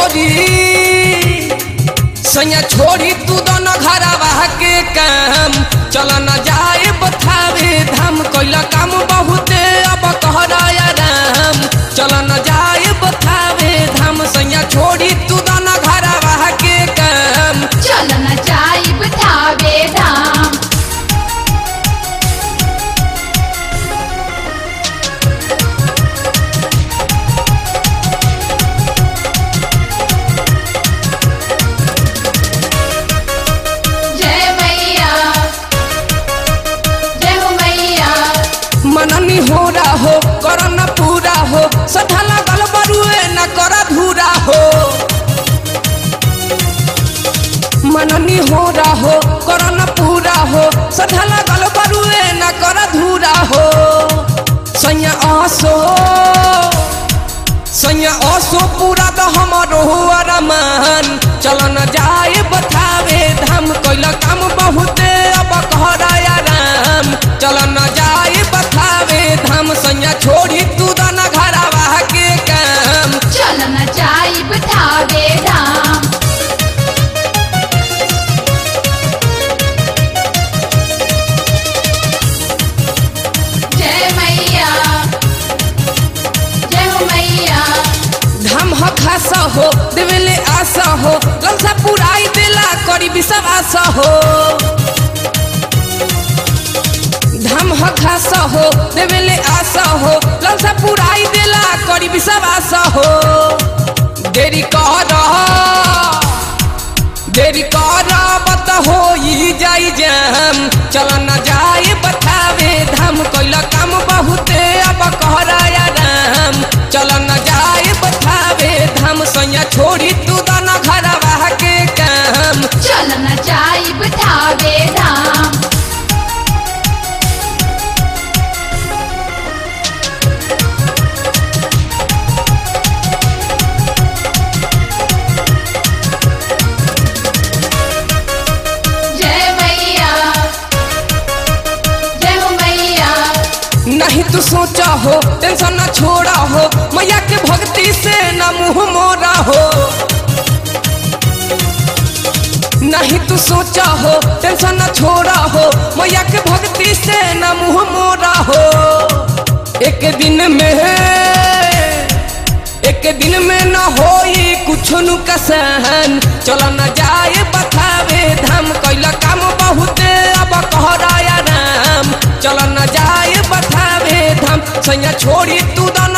छोड़ी सैया छोड़ी तू दोनों घरवा के काम चल न जाए बथावे धाम कैला काम बहुते अब कहराया राम चल न जाए बथावे धाम सैया छोड़ी तू दोनों घरवा के काम चल न जाइब थावे धाम जय मैया जय हो मैया मननी हो रहा हो कर न पूरा हो सधा लगल बरुए न कर धूरा हो मननी हो रहा हो कर न पूरा हो सधा लगल बरुए न कर धूरा हो सैया आसो सैया आसो पूरा तो हमारो अरमान चल न जाए बतावे धाम कैला काम बहुते अब कहराया राम चल न जाए बतावे धाम सैया छोड़ी तू दाना घरवा के काम चल न जाइब थावे धाम जय मैया जय हो मैया धाम ह खासा हो देवेले आशा हो ललसा पुराई देला करी विश्वास हो धाम ह खासा हो देवेले आशा हो ललसा पुराई देला करी विश्वास हो देरी कर देरी कर बत हो जाई जाम चल न जाए बतावे धाम कैला काम बहुते अब कहराया राम चल न जाए बतावे धाम सैया छोड़ी तू दाना घरवा के काम चल न जाइब थावे धाम जय मैया जय हो मैया नहीं तू सोचा हो टेंशन न छोड़ा हो मैया के भक्ति से न मुंह मोरा हो नहीं तू सोचा हो टेंशन न छोड़ा हो मैया के भक्ति से न मुंह मोरा हो एक दिन में एक दिन में न होई कुछ नु कसहन चल न जाए बतावे धाम कैला काम बहुते अब कहराया राम चल न जाए बतावे धाम सैया छोड़ी तू दाना